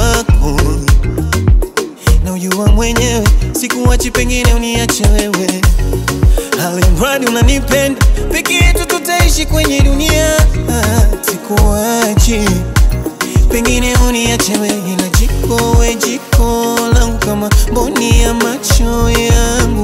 wako na ujua mwenyewe, sikuachi, pengine uniache wewe, alimradi unanipenda, peke yetu tutaishi kwenye dunia. Sikuachi, pengine uniache wewe, ila jiko we jiko langu kama mboni ya macho yangu,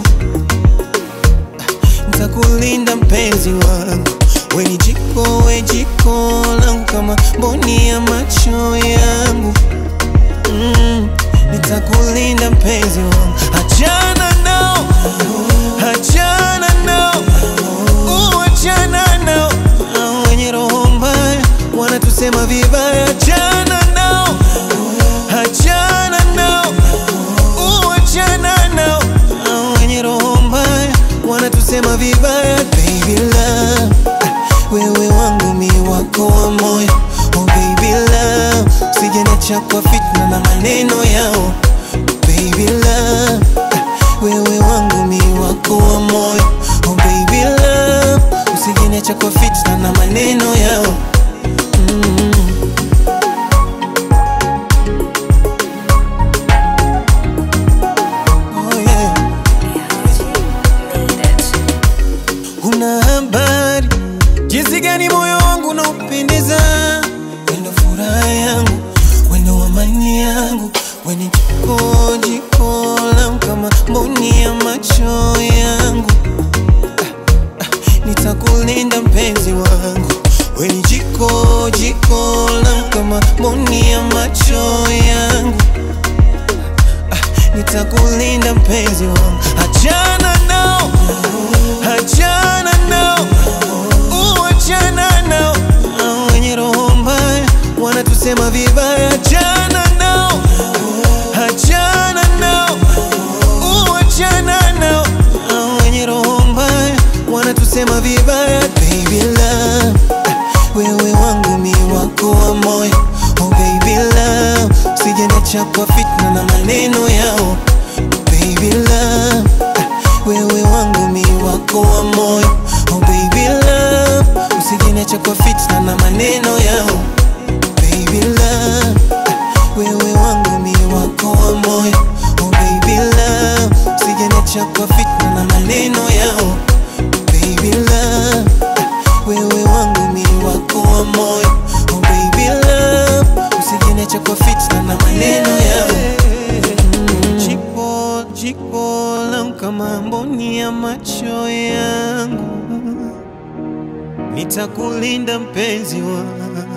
nitakulinda mpenzi wangu, we ni jiko we jiko langu kama mboni ya macho yangu mm, nitakulinda mpenzi wangu, achana nao, achana nao, uachana nao, Hao wenye roho mbaya wanatusema vibaya, achana nao, achana nao, uachana nao, Hao wenye roho mbaya wanatusema vibaya, baby love, wewe wangu mi wako wa moyo, oh baby love, usijeniacha kwa fitna na maneno yao, baby love, wewe wangu mi wako wa moyo, oh baby love, usijeniacha kwa fitna na maneno yao mm. Oh yeah. Una habari jinsi gani moyo wangu unaupendeza, wendo furaha yangu, wendo amani yangu, weni jiko jiko langu kama mboni ya macho yangu. Ah, ah, Nitakulinda mpenzi wangu, weni jiko jiko langu kama mboni ya macho yangu nitakulinda mpenzi wangu, achana nao, achana nao, uachana nao, Hao wenye roho mbaya wanatusema vibaya, achana nao, achana nao, uachana nao, Hao wenye roho mbaya wanatusema vibaya, baby love, wewe wangu mi wako wa moyo, oh baby love, usijeniacha kwa fitna na maneno yao, baby love, wewe wangu mi wako wa moyo, oh baby love, usijeniacha kwa fitna na maneno yao, baby love, wewe wangu mi wako wa moyo, oh baby love, usijeniacha kwa fitna na maneno yao, baby love, wewe wangu mi wako wa moyo, oh baby love, usijeniacha kwa fitna na maneno yao. Mm. Jiko jiko langu kama mboni ya macho yangu, nitakulinda mpenzi wangu